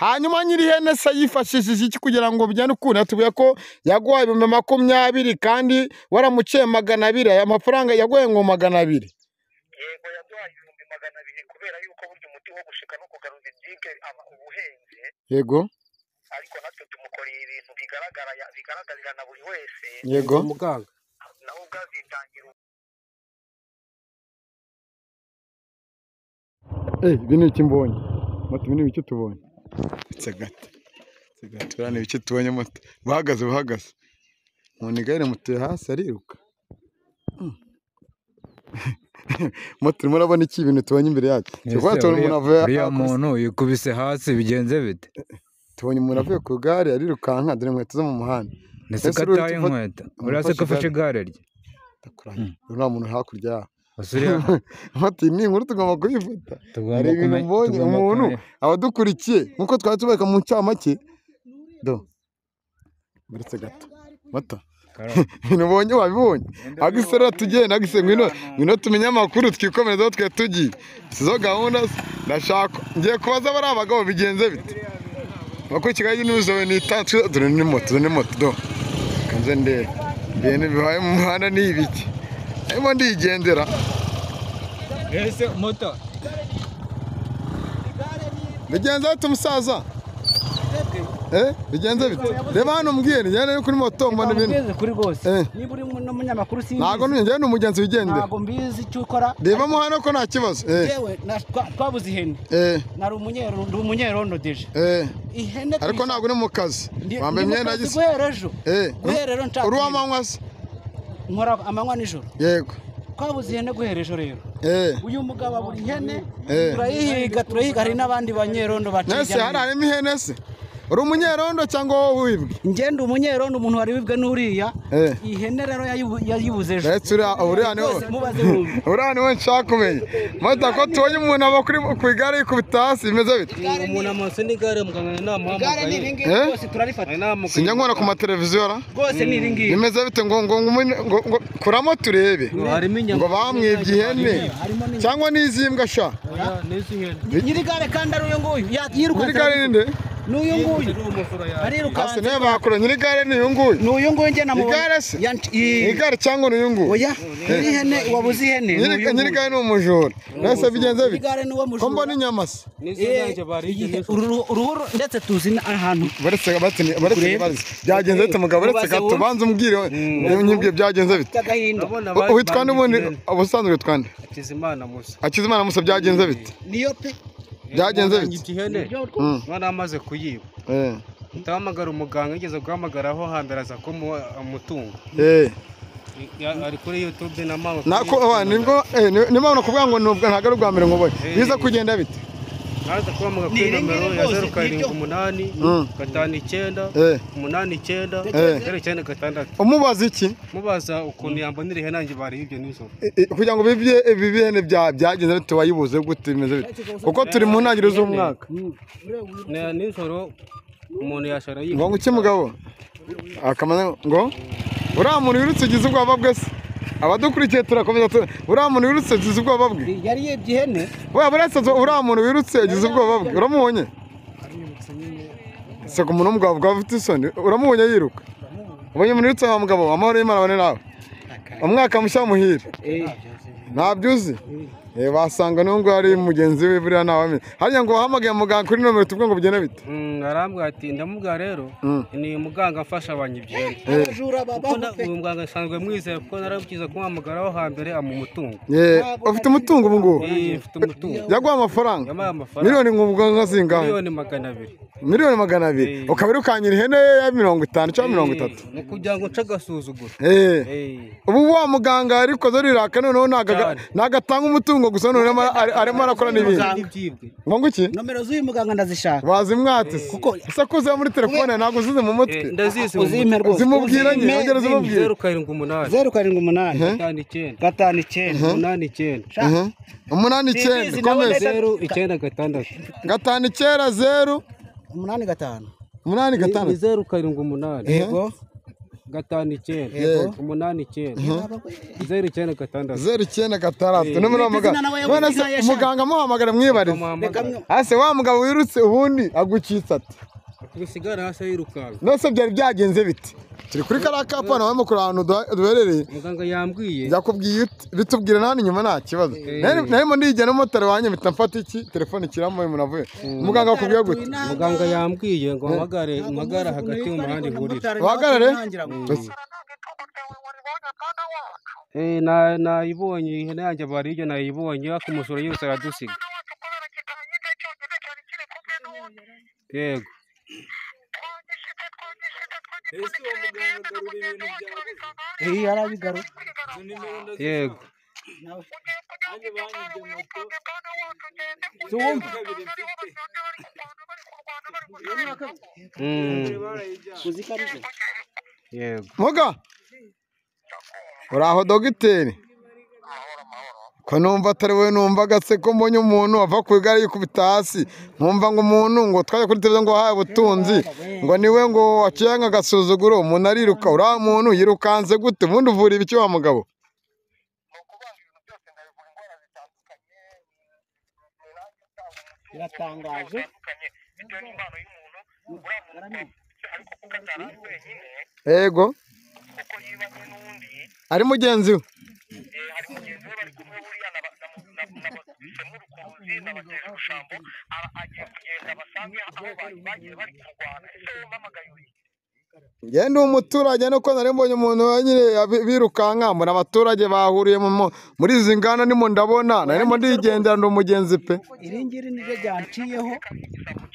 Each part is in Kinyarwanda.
hanyuma nyir'ihene se yifashishije iki kugira ngo bijyane ukuntu yatubwiye ko yaguhaye ibihumbi makumyabiri kandi waramuciye magana abiri aya mafaranga yaguhaye ngo magana abiri yego yaduhaye ibihumbi magana abiri kubera yuko burya umuti wo gushika no kugaruza ibyibwe aba uba uhenze yego ariko natwe tumukoreye ibintu bigaragara bigaragarira na buri wese yego muganga nawe ubwazitangira Eh, ibi ni iki mbonye moto ibi ni ibiki tubonye ndetse gato ndetse gato biriya ni ibiki tubonye moto buhagaze buhagaze umuntu igare mutuye hasi ariruka Mm. moto urimo urabona iki ibintu tubonye imbere yacu Ese tubona tubona umuntu avuye uriya akubise- muntu yikubise hasi bigenze bite tubonye umuntu avuye ku igare arirukanka dore inkweto zo mu muhanda ndetse Ese ko uriya ataye tuva- inkweto uriya se ko afashe igare rye ndakurahiye uyu nta muntu uri hakurya yaho gusa uriya moto iyi ni inkuru tugomba kuyifata hari tugomba ibintu kumenya mbonye tugomba umuntu kumenya abadukurikiye nk'uko twari tubereka mu ncamake do uretse gato mata Karoli. ibintu ubonye wabibonye agisera tugenda agise ngwino ngwino tumenye amakuru twikomerezaho twe tugiye sizo gahunda se, ndashaka ngiye kubaza bari abagabo bigenze bite bakurikiye n'izuba ni itatse dore ni moto dore ni moto do kanze ndebe ibintu bibaye mu muhanda ni ibiki arimo ndigendera ese moto bigenze bite umusaza eh bigenze bite reba hano mbwira njyana yo kuri moto mbona ibintu ugeze kuri rwose Eh. niba uri n'umunyamakuru ntabwo sinzi njyewe ni umugenzi wigendera ntabwo mbizi icyo ukora rebamo hano ko nta kibazo eh yewe na- twa- twabuze ihene eh nari umunyerondo ndi umunyerondo deje eh ihene ariko tuyisa- ntabwo uri mu kazi ndi- wambaye ndi mu imyenda kazi gisa guhera ejo eh guhera rero nshaka uri ihene. w'amanywa se nkora amanywa nijoro yego twabuze ihene guhera ejo rero eh uyu mugabo abura ihene Eh. turayihiga turayihiga hari n'abandi banyerondo mwese hari baciye harimo ihene se uri umunyerondo cyangwa wowe wibwe ngenda umunyerondo umuntu wari wibwe n'uriya Eh. ihene rero yayibu- yayibuze ejo ndetse uriya uriya niwe Rwose mubaze wumve uriya niwe nshaka kumenya mata ko tubonye umuntu aba kuri ku igare yikubita hasi bimeze bite umuntu amase n'igare muganga igare ni ninamuhamagaye iringiri Eh? rwose turarifata sinjya nkubona ku mateleviziyo ra rwose ni iringiri bimeze bite ngo ngo ngo umune- ngo ngo kuramo turebe harimo ngo inyama bamwibye ihene cyangwa n'izimbwa sha n'izi hene nyirigare kandi ari uyu nguyu ya- nyiri yirukanse gare ni nde n'uyu nguyu iri umusoro yawe hasi arirukanse niyo bakora nyiri gare ni uyu nguyu n'uyu nguyu njye namubonye Igare se? Yan- i- nyiri gare cyangwa ni uyu nguyu oya nyiri ihene wabuze ihene ni uyu nyiri nyiri nguyu gare ni umujura mbese bigenze bite nyirigare ni uwo ko mbona mujura inyama se n'izi Eh, ntacyo barije igihe- n'izo uruhu- uruhu ndetse tuzi n'ahantu baretse batini baretse Kureba. baretse byagenze bite mugabo uretse Ubaze gato wowe. banza umbwire nyibwe byagenze bite by'agahinda urabona U- witwa nde ubundi ihene. ubusanzwe witwa nde hakizimana musa akizimana musa byagenze bite niyo pe byagenze Muganga bite yibye ihene Mm, none amaze kuyiba eh, ndahamagara umuganga yigeze guhamagaraho hambere aza kumuha umutungo eh. Ya- ari kuri youtube na mama nako aba, nibwo eh, ni- niba nakubwira ngo nubwo ntabwo ari ubwa mbere nguboye biza kugenda bite naza kuhamagara Ni kuri iri ngiri nomero ya rwose, zeru karindwi niryo. umunani Mm. gatanu icyenda Eh, umunani icyenda Eh. zeru icyenda gatandatu umubaza iki mubaza ukuntu yambonera ihene yanjye bariyibye nijoro Eh, eh, kugira ngo bibye ibihene bya byagenze bite wayibuze gute bimeze bite kuko turi mu ntangiriro z'umwaka Na- nijoro umuntu yashara ngo yiga nguke mugabo akamana ngo uriya muntu wirutse ugize ubwoba bwe se abadukurikiye turakomeza tu- uriya muntu wirutse ugize ubwoba bwe yari yibye ihene we buretse zo- uriya muntu wirutse ugize ubwoba bwe uramubonye se ku muntu w'umugabo bwa afite isoni uramubonye yiruka ubonye umuntu wirutse wa mugabo amahoro y'imana abane nawe umwaka mushya muhire ntabyo uzi Eh, wasanga n'uwo nguwo ari mugenzi we buriya ntawamenya hariya ngo wahamagaye muganga kuri nomero tuvuge ngo bigende bite Mm, arambwira ati ndamubwira rero Mm. ni muganga afasha abanyibyene abajura babaho pe uyu muganga nsanzwe mwizeye kuko narabukiza kumuhamagaraho hambere amu umutungo Eh, ufite umutungo ubu ngubu Eh, mfite umutungo yaguha amafaranga yampaye amafaranga miliyoni nk'ubwanwa zingahe miliyoni magana abiri miliyoni magana abiri Eh. ukaba irukanyira ihene ya mirongo itanu cyangwa mirongo itatu Eh, ni ukugira ngo nce agasuzuguro Eh. Eh, ubu wa muganga arikoze riraka noneho ntago aga- Cyane. ntago atanga umutungo gusa noneho arimo- ari- arimo arakora n'ibindi ni ibyibwe ngo nguki nomero z'uyu muganga ndazishaka wazimwatse se Kuko- ese ko uziba muri telefone ntabwo uzize mu mutwe Eh, ndazizi mu uzimpe rwose zimubwira uzimpe, nyine ugera uzimpe. zimubwira zeru karindwi umunani zeru karindwi umunani gatanu icyenda gatanu icyenda umunani icyenda Aha. umunani icyenda Zibizi nawe komeza neza. zeru icyenda gatandatu gatanu icyenda zeru umunani gatanu umunani ni gatandatu zeru karindwi umunani yego gatanu icyenda Yego. umunani icyenda baba we. zeru icyenda gatandatu zeru icyenda gatandatu ni muri uwo muganga Izina nawe yavuze none se izina yashaka. umuganga amuhamagara mwibarize Bamuhamagara. Reka mwe- ase wa mugabo wirutse ubundi agucitse ati usigara hasi yirukanka nose byari byagenze bite turi kuri kariya kapana wabaye mukuru ahantu duha- duherereye muganga yambwiye yakubwiye ut- bitubwira nta n'inyuma nta kibazo Nari- narimo ndigera n'umumotari wanjye mpita mfata iki telefone ikiramuye umuntu avuye muganga akubwiye gute muganga yambwiye ngo mpamagare mpagare hagati y'umuhanda ihurira uhagarare Ese, Eh, na- nayibonye ihene yanjye bari hirya nayibonye ariko umusoro yose aradusiga yego Eh, arabigaruka. yego Mm, yego muga uraho dogiteri ko numva atari wowe numvaga se ko mbonye umuntu wava ku igare yikubita hasi nkumva ngo umuntu ngo twajya kuri televiziyo ngo wahaye ubutunzi ngo niwe ngo waciye nk'agasuzuguro umuntu ariruka uriya muntu yirukanse gute ubundi uvura ibiki wa mugabo biratangaje bitewe n'impano y'umuntu uriya muntu ariko kuko atari ari wenyine yego kuko yibanye n'undi ari mugenzi we eh, hari mugenzi we bari kumwe buriya na ba- na- na- na basemu rukuruzi na bateza ubushambo ara- agiye kugenda basange aho ba- bagiye bari kurwana ese wumva amagayuri njye ndi umuturage nuko nari mbonye umuntu wa nyine abi- birukanka mbona abaturage bahuriye mu mo- muri izi nganda ndimo ndabona nari mo ndigendera ndi umugenzi pe iri ngiri niryo ryanciyeho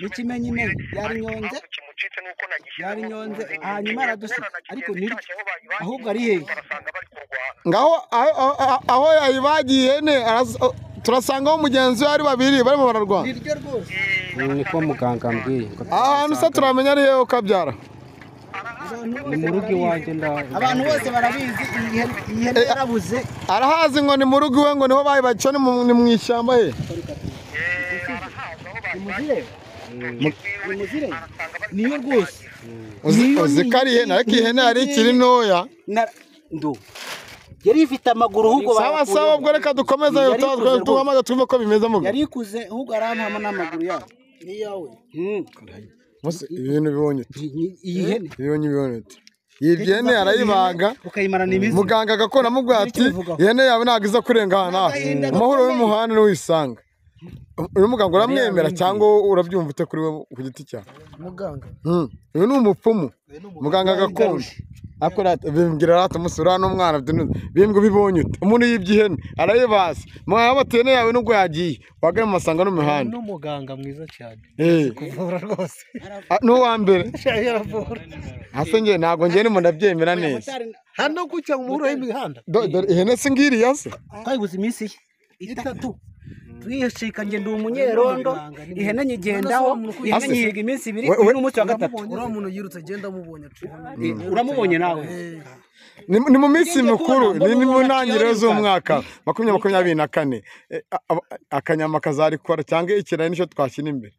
n'ikimenyimenya yari nyonze kimucitse n'uko nagishyizemo yari nyonze urukuruzi. hanyuma aradusuka ariko niryo Aho bayibagiye ahubwo ari hehe barasanga bari kurwana ngaho aho- aho- aho yayibagiye ihene aras- turasangaho umugenzi we ari babiri barimo bararwana niryo rwose Mm, niko muganga ambwiye ngo ahantu se turamenya ari hehe ukabyara ni mu rugo iwanjye nda abantu bose barabizi iyi hene- iyi hene yarabuze arahazi ngo ni mu rugo iwe ngo niho bayibakiye ni mu- ni mu ishyamba he umuzire umuzire niyo rwose uzi Niyo uzi ko ari ihene ariko iyi hene hari ikiri ntoya Na- ndo yari ifite amaguru ahubwo sawa sawa ubwo reka dukomeze Yari dutaha, ikuze rwose. twamaze twumve ko bimeze mu yari ikuze ahubwo arampama n'amaguru yawe niyawe ibintu bibonye ute? iyi hene ibihonyi bibonetse iyi byene arayibaga ukayimarana imizi muganga agakora amubwira ati Ntibivugaho. ihene yawe ntabwo iza kurenga aha n'aha Agahinda amahoro gakomeye. y'umuhanda niho uyisanga uyu muganga uramwemera cyangwa wowe urabyumva ute kuri we ku giti cyawe muganga Hmm. uyu ni umupfumu muganga gakondo akora ati- bimbwira rata umunsi uriya n'umwana bimbwa bibonye ute umuntu yibye ihene arayibaza mwaba bati ihene yawe nubwo yagiye wagana amasanga n'umuhanda n'umuganga mwiza cyane Eh. kuvura rwose Ah, n'uwa mbere yaravura hase njye ntabwo njye ndimo ndabyemera neza hano gutya mu muhuro w'imihanda Do- dore ihene si ngiriya se twayibuze iminsi ye itatu twihishika njye ndi umunyerondo ihene nyigendaho ihene Ase. nyihiga iminsi ibiri We- we- uyu ni umunsi wa gatatu uriya muntu yirutse agenda amubonye aciye uramubonye nawe ni ni mu minsi Ngeze kubona mikuru mbona ni ni mu umuntu ntangiriro akiyoreka. z'umwaka makumyabiri makumyabiri na kane Eh, a- a- akanyama kazarikora cyangwa ikirayi nicyo twashyira imbere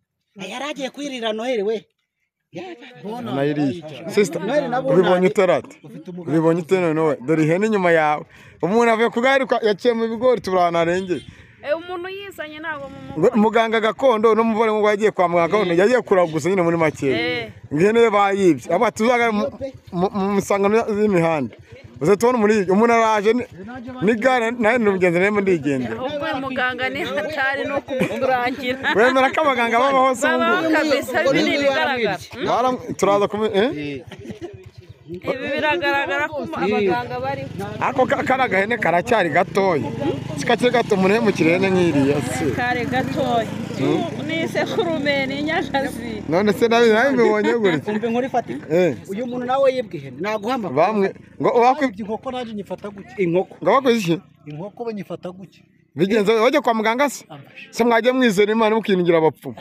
yari agiye kwirira noheli we nayiriye sisita Noheli nabunani. ubibonye utarata ubibonye utewe nowe dore ihene inyuma yawe umuntu avuye ku gare kwa- yaciye mu bigori tubura ahantu harengeye Eh, umuntu yizanye ntabwo mu Ngo muganga gakondo n'umuvore ngo yagiye kwa muganga gakondo yagiye kuragura gusa nyine muri makeya Eh. ngo ihene ye bayibye aba tuzaga mu- mu- mu misangano y'imihanda uze tubona muri ibyo umuntu araje ni- ni gare nawe ni umugenzi narimo ndigendera ahubwo uyu muganga ni hatari no kumurangira wemera ko abaganga babaho se ubu babaho kabisa ibi ni ibigaragara Baram- turaza kubi- eh? ibi biragaragara ko umu- abaganga bariho ariko ka- kari agahene karacyari gatoya si kakiri gato umuntu yemukira ihene nk'iriya se kare gatoya ni isekurume ni inyagazi none se nabi nawe mbibonye gutya umve inkuru ifatika Eh, uyu muntu nawe yibwe ihene naguhamagara bamwe ngo bakwi- inkoko nanjye nyifata gutya inkoko ngo bakwize iki inkoko banyifata gutya bigenze bajya kwa muganga se se mwagiye mwizera imana mukiringira abapfumu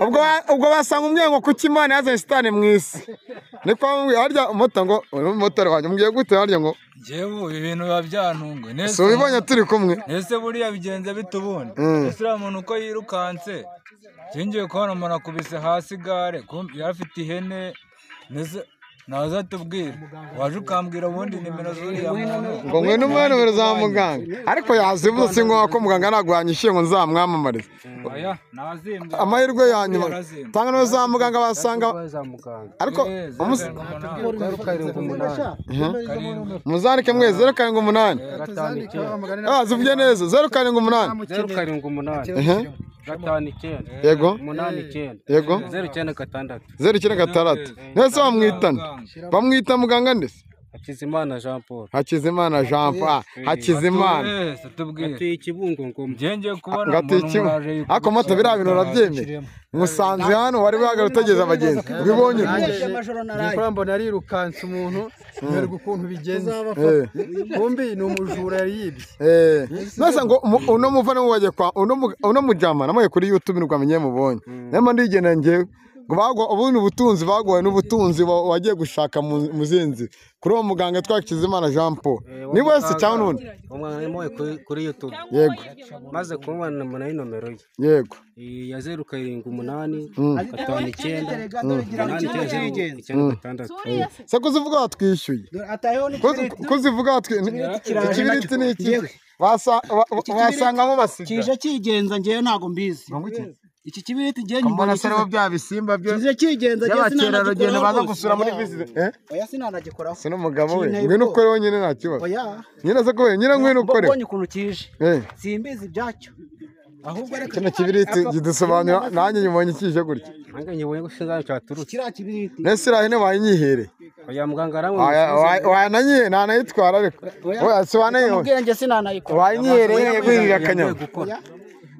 ubwo ba- ubwo basanga umwengo kuki imana yazanye sitani mu isi niko bamubwira harya umuto ngo uri umumotari wanjye mubwiye gute harya ngo njyewe ubu ibi bintu biba byantunguye si ubibonye turi kumwe ese buriya bigenze bite ubundi Mm. ese uriya muntu uko yirukanse singiye kubona umuntu akubise hasi igare kum- yari afite ihene mbese naza tubwira waje ukambwira ubundi nimero z'uriya muntu ngo ngwino umwe nimero za muganga ariko yazibutse ingoga ko muganga nagwanyishiye ngo nzamwamamarize oya nazimbye amahirwe ya nyuma Yarazimye. tanga nimero za muganga basanga za muganga ariko Eh, zeru umus- karindwi umunani. zeru karindwi umunani Karindwi. muzandike mwe zeru karindwi umunani gatanu icyenda ah zivuge neza zeru karindwi umunani zeru karindwi umunani Ehe, gatanu icyenda yego umunani icyenda yego zeru icyenda gatandatu zeru icyenda gatandatu ndetse bamwitana bamwita muganga ndetse hakizimana jean paul hakizimana jean paul hakizimana Wese tubwire atuye ikibungo ngoma njye ngiye kubona ngo umuntu ateke muraje yikubise ariko moto biriya bintu urabyemera musanze hano wari wahagarara utegereje abagenzi ubibonye Nicola mbona arirukansa umuntu nterwa ukuntu bigenze Eh, kumbi ni umujura yari yibye eh. nasa ngo umu- uno muvana mubajye kwa uno mu- uno mujyama namwe kuri youtube nibwo amenye mubonye nema ndigendera njyewe ngo bagwa ubundi butunzi bagowe n'ubutunzi wa- wagiye gushaka mu- mu zinzi kuri uwo muganga yitwa Hakizimana Jean Paul ni wese cyangwa n'undi umwana yamuhaye kuri- kuri youtube yego maze kumubana namunaho inomero ye yego Iyi ya zeru karindwi umunani Mm. gatanu icyenda umunani icyenda zeru icyenda gatandatu se kuzivuga watwishyuye Kuzi- kuzivuga watwishyuye ikibiriti ni iki Wasa- wa- wa- wasangamo amasiga kije kigenza njyewe ntabwo mbizi iki kibiriti njyewe nyibona se rero bya bisimba byo kije kigenza njyewe by'abakerarugendo baza rwose. gusura muri visite eh oya sinanagikoraho se n'umugabo we Kintu ngwino yego. ukore wenyine nta kibazo oya nyine se kubera nyine ngwino ukore mbonye ukuntu kije eh simbizi ibyacyo ahubwo reka kino kibiriti kidusobanura nanjye nyuma nyikije gutya nange nyibonye ko sinzi aho cyaturutse kiriya kibiriti nese irahe ne wanyihere oya muganga aramwe wananyihe nta nayitwara ariko oya si wananyihe mubwira njye sinanayikora wanyihere wirira akanyama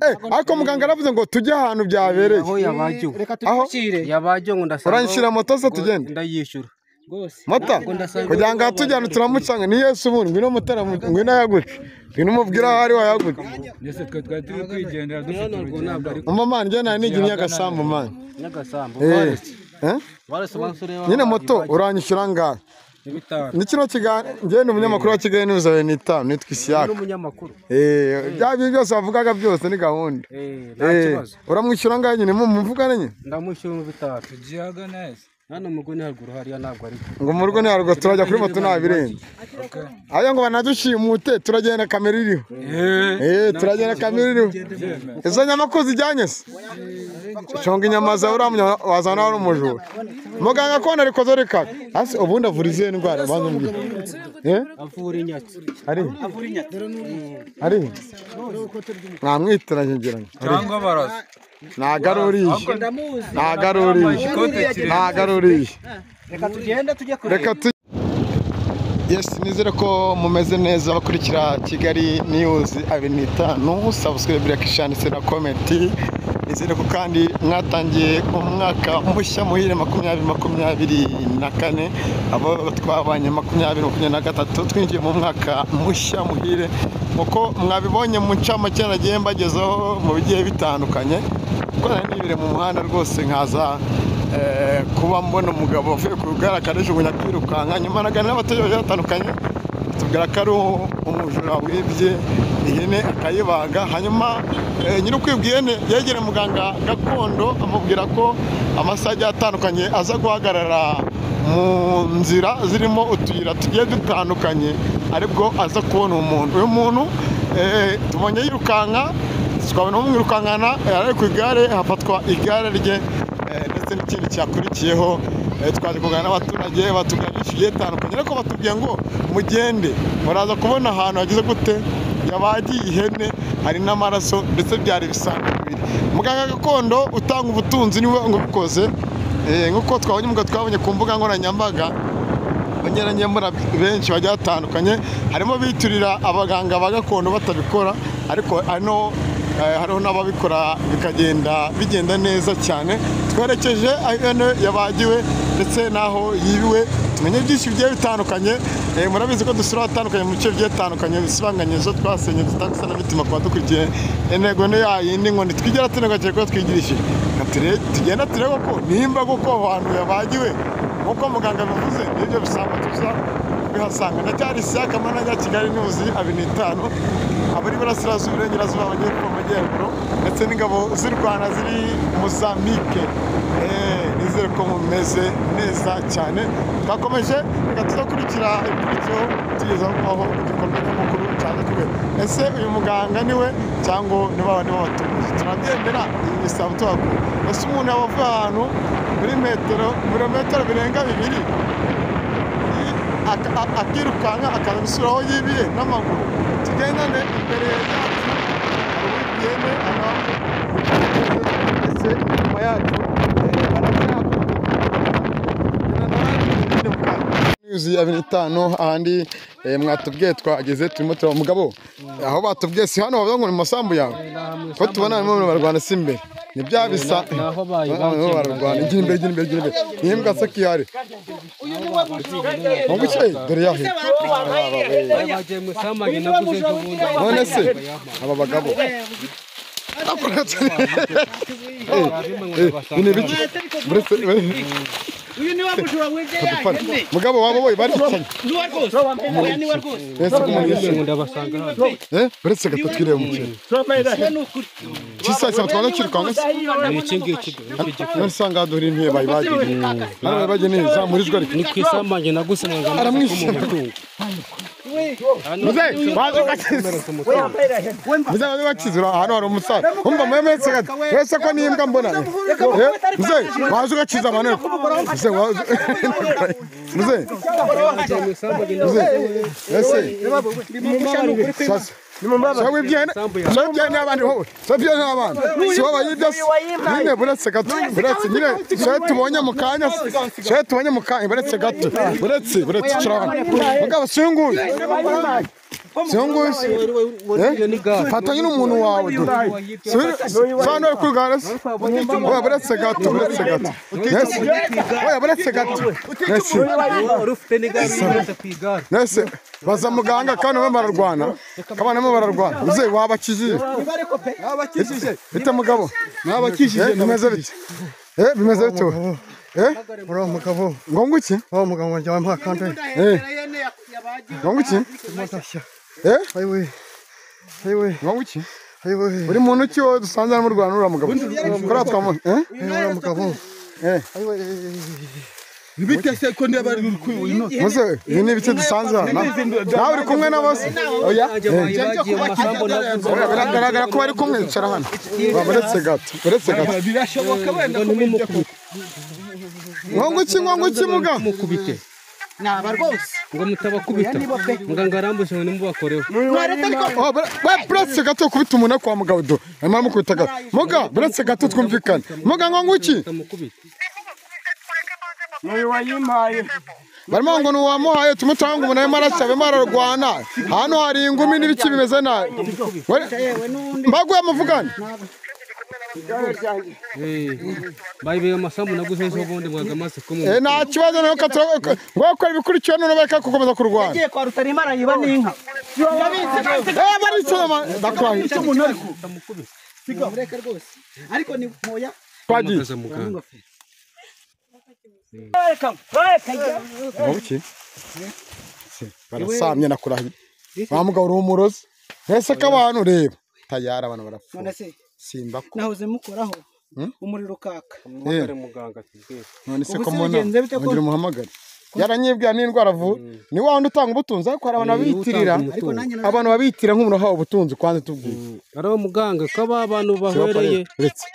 eh ariko muganga aravuze ngo tujye ahantu byabereye aho yabagiwe reka Aho? tubishyire yabagiwe ngo ndasanga Uranshyira moto se tugende? ndayishyura mata kugira ngo ahatujyane turamucanga ni yesu bundi ngwino mutara ngwino yagutse ngwino umubwira aho ari wayagutse ndetse twe twari turi kwigendera dufite urugendo ariko mama mani njye nta nigini y'agasambu mani nyagasambu eh baretse eh baretse umunsi ureba nyine moto uranyishyura ngahe ibitaro ni kino kiganiro njyewe ni umunyamakuru wa kigali n'ibiza bibiri n'itanu nitwa isiyaka n'umunyamakuru bya bintu byose wavugaga byose ni gahunda eh nta Eh, kibazo uramwishyura ngahe nyine mu muvugane nyine ndamwishyura mu bitaro tugiye ahagana hese hano mu rwego haruguru hariya ntabwo ari ngo mu rugo ntiharugwa turajya kuri moto ntabirenze ayo ngo banadushimute turagenda kamera iriho Eh, Eh, turagenda kamera iriho izo nyama ko zijyanye se conga inyama zawe uriya munyama wazana wari umujura muganga akona ariko zorekaga hasi ubundi avura izihe ndwara banza umbwire Eh? avura inyatsi ari ari namwitiranye ngira ngo cyangwa barasa ntago ari uriya ntago ari uriya ntago ari uriya reka tugende tujye kureba reka tu yesi nizere ko mumeze neza abakurikira kigali niyuzi abiri n'itanu sabusikribe yakishanditse na komenti nizere ko kandi mwatangiye umwaka mushya muhire makumyabiri makumyabiri na kane abo twabanye makumyabiri makumyabiri na gatatu twinjiye mu mwaka mushya muhire uko mwabibonye mu ncamake nagiye mbagezeho mu bigiye bitandukanye kuko nari nibire mu muhanda rwose nkaza Eh, kuba mbona umugabo uvuye ku rugara akanajugunya kwirukanka nyuma naganira n'abaturage bagiye batandukanye batubwira ko ari umujura wibye ihene akayibaga hanyuma eh, nyiri ukwibwa ihene yegera muganga gakondo amubwira ko amasaha agiye atandukanye aza guhagarara mu nzira zirimo utuyira tugiye dutandukanye aribwo aza kubona umuntu uyu muntu eh, tubonye yirukanka twabona umwirukankana ari ku igare hafatwa igare rye Eh, ndetse n'ikindi cyakurikiyeho eh, twaje kuganira n'abaturage batubwira byinshi bigiye bitandukanye ariko batubwiye ngo mugende muraza kubona ahantu hagize gute yabagiye ihene hari n'amaraso ndetse byari ibisambo bibiri muganga gakondo utanga ubutunzi niwe ubikoze Eh, nk'uko twabonye umugabo twabonye ku mbuga nkoranyambaga abanyarangemura benshi bagiye batandukanye harimo biturira abaganga ba gakondo batabikora ariko ano eh, hariho n'ababikora bikagenda bigenda neza cyane twerekeje aho ihene yabagiwe ndetse n'aho yibiwe tumenye byinshi bigiye bitandukanye eh, murabizi ko dusura ahatandukanye mu bice bigiye bitandukanye bisibanganye zo twasenye tutagusa na mitima kuba dukurikiye intego ni yayindi ngo ntitwigera tunegakire kuko twigirishije Nka ture- tugenda turebe ko nimba koko aho hantu yabagiwe nk'uko muganga bivuze nibyo bisanga tuza kubihasanga ndacyari isiyaka managa kigali niyuzi abiri n'itanu abari iburasirazuba iburengerazuba amajyepfo amajyaruguru ndetse n'ingabo z'u rwanda ziri mozambique Eh, ni twizere ko mumeze neza cyane twakomeje reka tuzakurikira ibikurikiyeho tugeza aho igikorwa nyamukuru cyaje kubera ese uyu muganga ni we cyangwa ni ba bandi b'abaturage turabyemera iyi misambi tuhaku ese umuntu yaba avuye ahantu muri metero ibirometero birenga bibiri i- aka- a- akirukanka akaza gusura aho yibiye n'amaguru tugendane imbere yacu hari uwibiyene abantu ndetse inyuma yacu yuzuye abiri itanu ahandi eh, mwatubwiye twageze turimo turaba mugabo aho batubwiye si hano bavuga ngo ni mu masambu yawe ko tubona harimo abantu barwana si imbere ni bya bisa aho bayi barwana barwana igira imbere igira imbere igira imbere ni imbwa se kihari mu buke dore yahe bagiye mu isambu naguze ejo bundi none se aba bagabo Eh, eh, ni ibiki Buretse- Adupfana. mugabo wabo boye baricanye mbese umuntu yishyura ndabasanga hano Eh, uretse gato twireba umukino kisa kisa twaza kirukanka se ni iki ngiki none usanga hadura intebe bayibagiriye hano bayibageneye zamurijwe ariko ni ku isambu naguze ngo aramwishyura muzehe waje ugakiza muzehe waje ugakiza uri ahantu hari umusaza wumva mwemeretse gato wese ko n'imbwa mbona Eh, muzehe waje ugakiza abantu muzehe waje muzehe muzehe ese sasa sawa ibyana sawa ibyana n'abandi wowe sawa ibyana n'abandi si wowe yibyo se nyine buretse gato buretse nyine sawa tubonye mu kanya sawa tubonye mu kanya buretse gato buretse buretse turabona mugabo singuye singuye fatanya n'umuntu wawe du sano yo kwigana se wowe buretse gato buretse gato Nesi. wowe buretse gato Nesi. ufite n'igare uretse ku igare Nese baza muganga kandi bamwe bararwana kandi bamwe bararwana uze wabakijije wabakijije bite mugabo nabakijije bimeze bite eh bimeze bite we? eh uriya mugabo ngo nguki wa mugabo wanjye wamuha kandere eh ngo nguki matashya eh ayiwe ayiwe ngo nguki ayiwe uri muntu ki wowe dusanze hano mu Rwanda uriya mugabo kuriya twamubona eh uriya mugabo eh ayiwe muze ibi ni ibice dusanze hano nawe uri kumwe na bose oya eh bagiye mu masambu naguze Oya, biragaragara ko bari kumwe yicara hano uretse gato uretse gato nkonguki nkonguki muga mukubite naba rwose ngo mutabakubita muganga arambuje ngo nimubakoreho Oh, bra- we buretse gato kubita umuntu kwa mugabo do arimo aramukubita gato muga buretse gato twumvikane muga nkonguki mutamukubita barimo ngo ni uwamuhaye tumutanga umuntu arimo arasaba arimo ararwana hano hari ingumi n'ibiki bimeze nabi mbaguye muvugane bayibera amasambu naguze ejo bundi muganga amaze Eh, kumwe nta kibazo noneho ka tura- ka- ngwakora ibikurikiwe noneho bareka gukomeza kurwana ngiye kwa rutarimana yiba n'inka Eh, baricaye ma- ndakurahira. mureke rwose ariko ni moya Twagiye. amaze muganga Wabuki? Barasamye nakurahiye. Wa mugabo uri umurozi. Ese ko abantu reba. Tayari abantu barapfa. none se Simba ko. nahoze mukoraho umuriro ukaka Eh, muganga tubwire none se Ubu ko se mbona bigenze bite ko- ngira umuhamagare. Yaranyibwiye n'indwara avura. Ni wa wundi utanga ubutunzi ariko hari abantu babiyitirira. Ariko nanjye nari- Abantu babiyitirira nk'umuntu uhawe ubutunzi kwanze tubwiye. ariwo muganga ko aba bantu bahwereye Uretse.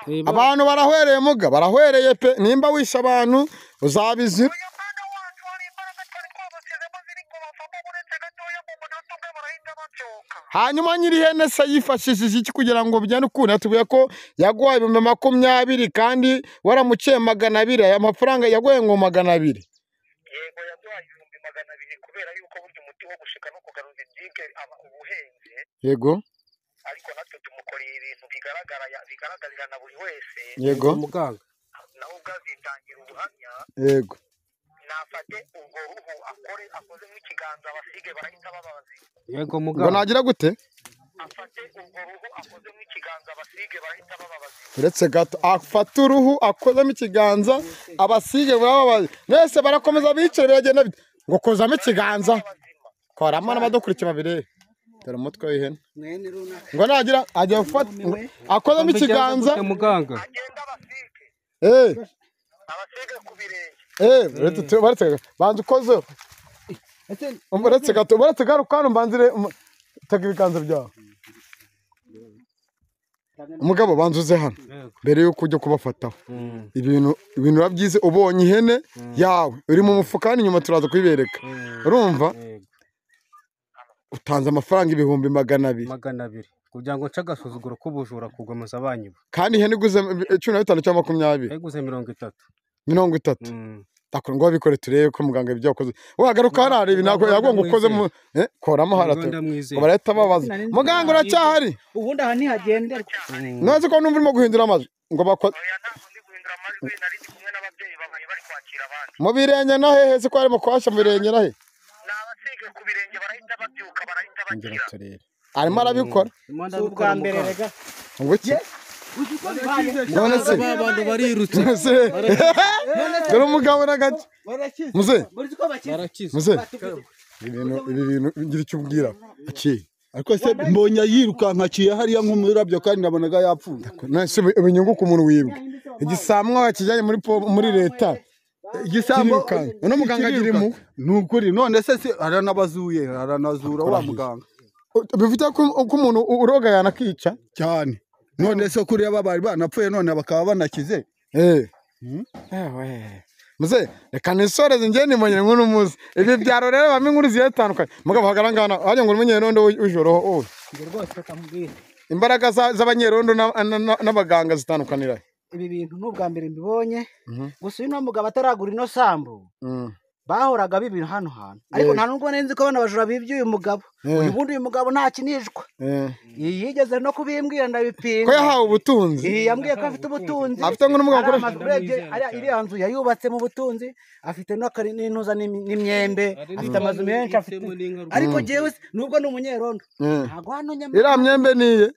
eh, ba- Abantu barahwereye muga, barahwereye pe. Nimba wisha abantu uzabizira. umwana wacu hari imbaraga twari twabashyizemo ziri ngo bavamo uretse gatoya mu munota umwe barahita babyoka hanyuma nyiri ihene se yifashishije iki kugira ngo bijyane ukuntu atubwiye ko yaguhaye ibihumbi makumyabiri kandi waramuciye magana abiri aya mafaranga yaguhaye ngo magana abiri yego yaduhaye ibihumbi magana abiri kubera yuko burya umuti wo gushika no kugaruza ibyike aba ubuhenze yego ariko natwe tumukoreye ibintu bigaragara bigaragarira na buri wese yego muganga nawe ubwazitangira ubuhamya yego nafate urwo ruhu akore akoze nk'ikiganza abasige barahita babazi yego ngo muganga nagira gute afate urwo ruhu akoze nk'ikiganza abasige barahita bababazi uretse gato afata uruhu akozamo ikiganza abasige barababaye mwese barakomeza bicara biragenda bite ngo kozamo ikiganza koramo n'abadukurikiye babirebe dore umutwe w'ihene mwene runaka ngo nagira ajya gufata akozamo ikiganza muganga agenda abasige Eh, abasege ku birenge eh, uretse tu- baretse banza ukozeho. Um, Uretse gato, uretse garuka hano mbanzire um, taka ibiganza byawe. Umugabo banzuze hano mbere yuko ujya kubafataho. Ibintu ibintu urabyize ubonye ihene yawe uri mu mufuka hano inyuma turaza kuyibereka. Urumva? Utanze amafaranga ibihumbi magana abiri. magana abiri kugira ngo nce agasuzuguro k'ubujura kugomeza abanyu kandi ihene iguze cumi na bitanu cyangwa makumyabiri yaguze mirongo itatu mirongo itatu Mm. ndakora ngo wabikore turebe ko muganga ibyo wakoze wagaruka hariya areba ntabwo yagonga ukoze mu eh, koramo harate Uganda mwizeye. ngo barahita babaza muganga uracyahari ubundi aha ntihagenderwa ntazi ko numva urimo guhindura amajwi ngo bakwa oya ntabwo ndi guhindura amajwi nari ndi kumwe n'ababyeyi babaye bari kwakira abandi mu birenge na hehe se ko harimo kwasha mu birenge na he ni abasege ku birenge barahita babyuka barahita bakira arimo arabikora ubwa mbere rega ngo iki none se abantu barirutse none se dore umugabo n'agace muze barakize muze ibi bintu ibi bintu ngira icyo umbwira iki ariko se mbonya yirukankaciye hariya nk'umurabyo kandi nabonaga yapfuye nase binyunguka umuntu wibwe igisamwa wakijyanye muri po- muri leta igisambo Kirirukanka. None muganga agira kirirukanka. impuhwe. ni ukuri none se se aranabazuye aranazura wa muganga bivuga ko ko umuntu u- uroga yanakica cyane none se kuriya baba bari banapfuye none bakaba banakize eh Ewe. muze reka nisoreze njye nimanye nk'uno munsi ibi byaro rero bamwe inkuru zigiye zitandukanye mugabo hagarangana wagira ngo umenye rondo w'ijoro wowe rwose bakambwira imbaraga za- z'abanyerondo na- na- na- n'abaganga zitandukanira he? ibi bintu ni ubwa mbere mbibonye Mhm. gusa uyu ni umugabo ataragura ino sambu Mm. bahoraga bibintu hano hantu ariko nta nubwo nari nzi ko abana bajura bibye uyu mugabo Eh. uyu bundi uyu mugabo ntakinishwa Eh. iyi yigeze no kubimbwira ko ndabipinga yahawe ubutunzi iyi yambwiye ko afite ubutunzi afite ngo n'umugabo ari akoresha amazu urebye ariya- iriya nzu yayubatse mu butunzi afite n'akari- n'intuza n'imi- n'imyembe afite amazu menshi afite ariko jewe se, nubwo ni umunyerondo Eh. ntago hano nyamara iriya myembe niye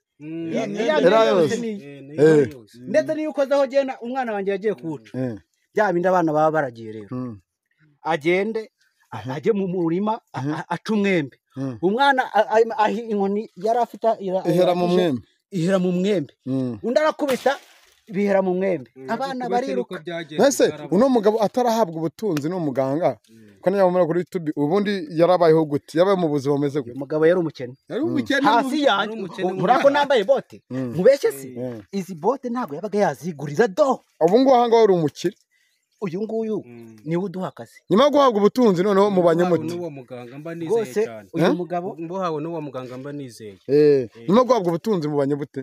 iriya iriya myembe yose yose. ni iye. Eh. ndetse n'iyo ukozeho genda umwana wanjye yagiye kuwuca Eh. bya bindi abana baba baragiye rero Mm. agende ajye mu murima a- a- aca umwembe Mhm. umwana a- a- ahi inkoni yari afite ira- ihera mu irahije, mwembe ihera mu mwembe Mm. undi arakubita bihera mu mwembe abana bariruka Mbese uno mugabo atarahabwa ubutunzi ni umuganga ko niyamumara kuri YouTube ubundi yarabayeho gute yabaye mu buzima bumeze gute umugabo yari umukene yari umukene hasi yanjye umukene muri ako nambaye bote Mhm. mubeshye se Mhm. izi bote ntabwo yabaga yaziguriza do ubu ngubu aha ngaha uri umukire uyu nguyu niwe uduha akazi nyuma yo guhabwa ubutunzi noneho mubanye mute n'uwo muganga mba nizeye rwose cyane uyu Eh? mugabo mbuhawe n'uwo muganga mba nizeye Eh, nyuma yo guhabwa ubutunzi mubanye bute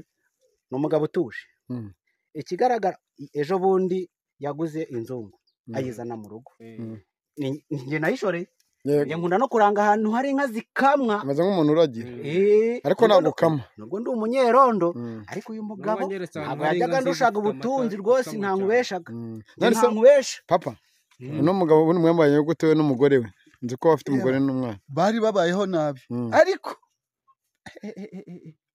ni umugabo utuje Mm. ikigaragara ejo bundi yaguze inzungu ayizana mu rugo Mm. Ni- ni njye nayishoreye Yego. njye nkunda no kuranga ahantu hari inka zikamwa ameze nk'umuntu uragira Eh, ariko nubwo- ntabwo ukama nubwo ndi umunyerondo Mm. ariko uyu mugabo anyeretse ahantu ntabwo hari yajyaga inka nziza ndushaka zifite ubutunzi amata, rwose zikamwa nta cyane. nkubeshaga Mm. Njye None nta se nkubesha papa uno mugabo ubundi mwambaye gute we n'umugore we nzi ko afite umugore n'umwana bari babayeho nabi Mm. ariko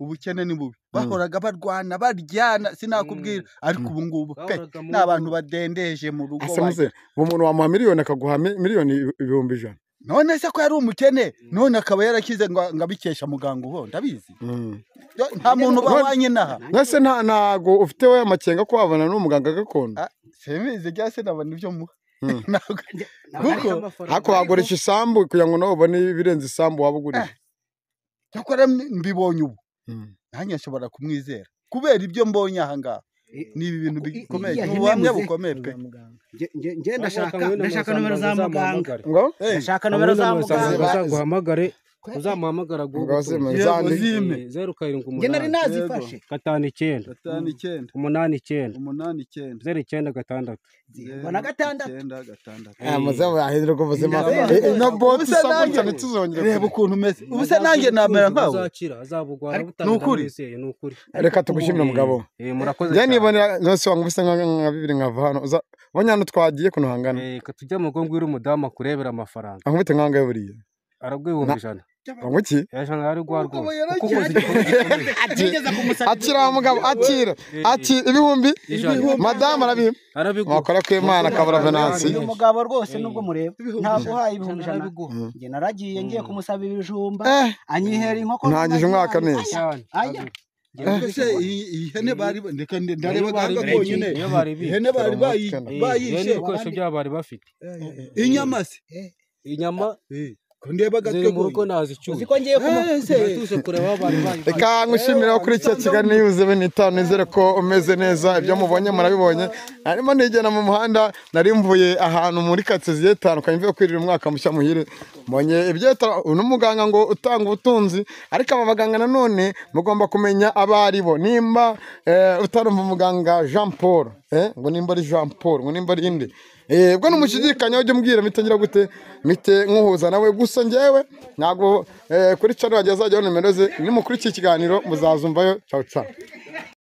ubukene ni bubi bahoraga barwana baryana sinakubwira ariko ubu ngubu pe Bahoraga mu ni abantu badendeje mu rugo asa wagira. muze uwo muntu wamuha miliyoni akaguha mi- miliyoni ibihumbi ijana none se ko yari umukene none akaba yarakize ngo ngo abikesha muganga uwo ndabizi Mm. nta muntu bahwanye naha mwese nta ntago ufite we amakenga ko wabona n'umuganga gakondo semizi rya se nabona ibyo muha Mm. Ntabwo- Ariko kuko amafaranga- ariko wagurisha isambu kugira ngo nawe ubone ibirenze isambu waba ugurije cyakora mbibonye ubu Mm. nanjye nshobora kumwizera kubera ibyo mbonye aha ngaha ni ibi bintu i- bikomeye iya ni hene ubuhamya muze. bukomeye pe Njye- njye- njye Ahubwo ndashaka kamwe na ndashaka nomero muganga za muganga uzamuhamagare. ngo Eh, ndashaka nomero za Kamwe na muganga muganga uzaguhamagare uzamuhamagara Mugabo zima Yego, zandi zime zeru karindwi njye nari umunani nazifashe gatanu icyenda gatanu icyenda umunani icyenda umunani icyenda zeru icyenda gatandatu zeru, mbona gatandatu icyenda gatandatu aya mazamu yahinduka ubuzima Inda- Eh, eh, na bote Ubusa isambu nanjye. cyane tuzongera reba kureba. ukuntu umeze ubu se nanjye namera nkawe azakira azabugwara ni ukuri. butamwizeye ni ukuri reka tugushimire mugabo Eh, murakoze njye cyane nibonera zose wangu bisa nka nka bibiri nkava hano uza ubonye hano twagiye kuno hangana Eh, ka tujya mu rugo ngwira umudamu akurebera amafaranga ankubite nkanga yo buriya arabwo ibihumbi ijana ngo iki ijana ari rwa rwose kuko ukoze igikorwa gikomeye akira mugabo akira akira ibihumbi Ijana. madamu arabimpa arabiguha wakora ko imana kabura venansi uyu mugabo rwose nubwo mureba ntabwo uhaye ibihumbi ijana njye naragiye ngiye kumusaba ibijumba eh anyihera inkoko Ntangije umwaka neza neza. cyane aya Ariko se iyi iyi hene bari ndeka bari ndareba gahanga bibye, konyine niyo bari bibye. ihene bari bayi- Iyi- Iyo bayishe n'ibikoresho byabo bari bafite inyama se inyama Eh, ko ndeba ziri gatwe mu rugo konyine ntazicyuye ko ngiye kuma turatuje kureba aho bari bayibaye reka nkwishimira kuri icyo kiganiro yuzuye bene itanu nizere ko umeze neza ibyo mubonye murabibonye narimo nigenda mu muhanda nari mvuye ahantu muri katsiye zigiye zitandukanye mvuye kwirira umwaka mushya muhire mbonye ibyeta uno muganga ngo utanga ubutunzi ariko aba baganga nanone mugomba kumenya abo ari bo nimba eh, utarumva umuganga jean paul eh, ngo nimba ari jean paul ngo nimba ari indi Eh, ubwo numushidikanya ujye umbwira mitagira gute mite nkuhuza nawe gusa njyewe ntabwo eh, kuri channel yanjye azajyaho nimero ze nimukuri iki kiganiro muzazumvayo ciao ciao